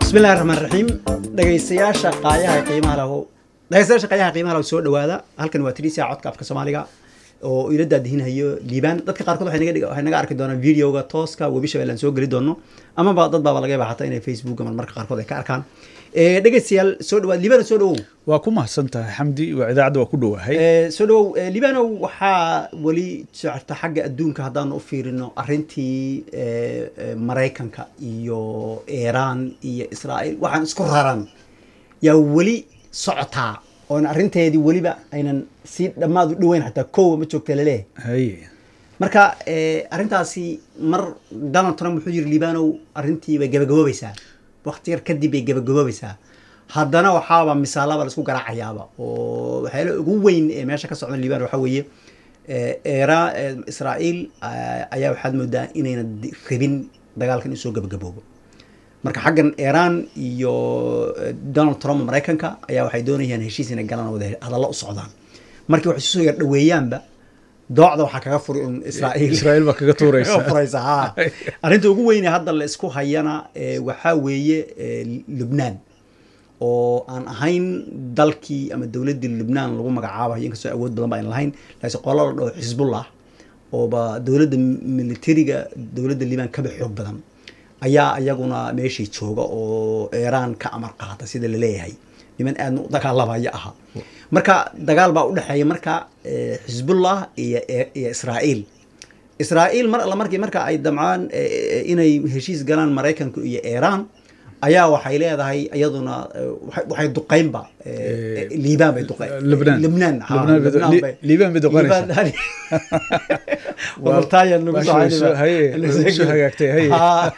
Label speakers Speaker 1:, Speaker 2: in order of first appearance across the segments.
Speaker 1: bismillahi raxmaan raxiim dhegaystayaasha qaayaha qiimaha lahu dhegaystayaasha qaayaha qiimaha lahu soo dhawaada halkan waa tiriisa codka afka soomaaliga oo ila daadihinhayo liibaan dadka qaarkood waxay naga dhig- waxay naga arki doonaan videoga tooska webi shabeelle aan soo geli doono amaba dad baaba laga yaaba xataa inay facebook ama marka qaarkood ay ka arkaan Eh, dhegaystayaal soo dhawaad liibaan soo dhawow
Speaker 2: waa ku mahadsan tahay xamdi waa idaacadda waa ku dhowahay
Speaker 1: Eh, soo dhawow eh, liibanow waxaa weli socota xagga adduunka haddaanu u fiirino arrintii eh, eh, maraykanka iyo iiraan iyo israa'iil waxaan isku raran yaa weli socotaa oon arrinteedii weliba aynan si dhammaad u dhoweyn xataa kowa ma joogta laleeyahay
Speaker 2: haye
Speaker 1: marka eh, arrintaasi mar donald trump wuxuu yiri liibanow arrintii bay gabagaboobaysaa waqti yar kadib bay gabagaboobaysaa haddana waxaaba misaalaba la isku garaacayaaba oo waxyaala ugu weyn ee meesha ka socda liibano waxaa weeye eh, era eh, israa'iil eh, ayaa waxaad moodaa inayna di- rabin dagaalkan inuu soo gabagaboobo marka xaggan iiraan iyo eh, donald trump maraykanka ayaa waxay doonayaan heshiis inay galaan oo wada hadallo u socdaan markii waxay soo yar dhoweeyaanba doocda waxaa kaga furi un israa'iil
Speaker 2: israa'iil baa kaga tuuraysa
Speaker 1: furaysa ha arrinta ugu weyne hadda la isku hayana eh, waxaa weeye eh, lubnaan oo aan ahayn dalkii ama dowladdii lubnaan lagu magacaabayo inkastoo awood badan ba ayna lahayn laakiin qola la dhaho xisbullah ooba dowladda militariga dowladda liibaan kaba xoog badan ayaa iyaguna meeshii jooga oo iiraan ka amar qaata sida la leeyahay niman aadna u dagaalamaya aha marka dagaal baa u dhexeeya marka eh, xisbullah iyo iyo israa'iil israa'iil mar alla markii marka ay damcaan eh, eh, inay heshiis galaan maraykanka iyo iiraan ayaa waxay leedahay iyaduna eh, waxay- waxay duqeynba eh, eh, liibaan bay duqeyn
Speaker 2: Lubnaan.
Speaker 1: lubnaan ha,
Speaker 2: Lubnaan bay du-
Speaker 1: Lubnaan
Speaker 2: Li-
Speaker 1: bay-
Speaker 2: Liibaan bay duqeynaysaa.
Speaker 1: Liibaan- Wabaltaayan nagu
Speaker 2: Baasha way soo- haye, way soo hagaagtay, haye.
Speaker 1: Ha.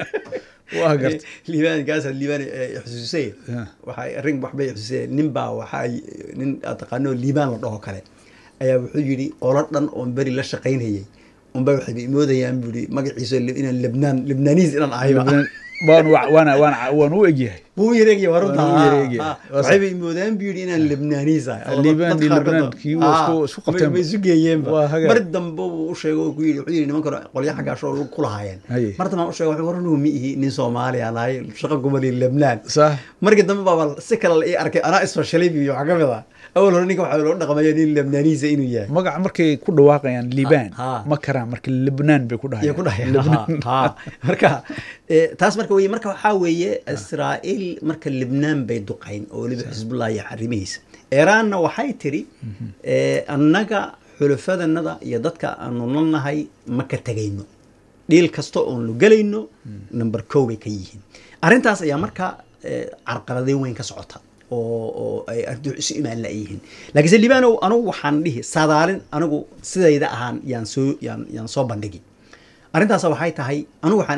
Speaker 2: waa garta
Speaker 1: liibaan gaasa liibaan eh, xusuusay
Speaker 2: Ya.
Speaker 1: waxay arrin waxbay xusuusay nin baa waxaa nin aad taqaano liibaan la dhaho kale ayaa wuxuu yidhi qolo dhan oon beri la shaqaynayay unba waxayba imoodayaan buu yidhi magaciisa li- inaan lebnaan lebnaaniis inaan ahayba
Speaker 2: Lubnaan- waan wa- waana waan waan u egyahay
Speaker 1: wuu yareegya warunta
Speaker 2: Waa wuu yareegaya.
Speaker 1: Ha, ha.
Speaker 2: Waa sax.
Speaker 1: waxayba imoodaan buu yidhi inaan lebnaaniis ahay Alla,
Speaker 2: Liibaan
Speaker 1: dadka
Speaker 2: iyo
Speaker 1: qaarkood
Speaker 2: Lebnaan
Speaker 1: ba-
Speaker 2: kii waa
Speaker 1: Ha,
Speaker 2: isku- isku qabteen
Speaker 1: way- way isu geeyeenba
Speaker 2: Waa hagaag.
Speaker 1: mar dambe uu u sheegay oo ku yidhi wuxuu yidhi nimankan qolyo xaggaasho lug ku lahaayeen
Speaker 2: Haye.
Speaker 1: mar dambe aan u sheegay wuxuu waran ma ihi nin soomaali aan ahay shaqo gumali lebnaan
Speaker 2: sax
Speaker 1: markii dambe baaba si kale la ii arkay anaa isfashalay iyo waxaa ka mid ah awal hore ninka waxaa loo dhaqmaya nin lebnaaniisa inuu yahay
Speaker 2: magaca markay ku dhawaaqayaan liibaan
Speaker 1: Ha.
Speaker 2: ma karaan marka libnaan bay ku
Speaker 1: iyo ku
Speaker 2: dhahayaan
Speaker 1: dhahay ha marka eh, taas marka weye marka waxaa weeye israa'iil marka libnaan bay duqayn oo weliba xisbullah iyo xarimihiisa iiraanna waxay tiri eh, annaga xulafadanada iyo dadka aanu nalnahay ma ka tegayno dhiil kasta oon lu gelayno number kow bay ka yihiin arrintaas ayaa marka eh, carqaladeyn weyn ka socota oo oo ay ardu isu imaan la'yihiin laakiinse libaanow anigu waxaan dhihi sadaalin anigu sidayda ahaan yaan soo yaan yaan soo bandhigi arrintaas waxay tahay anigu waxaan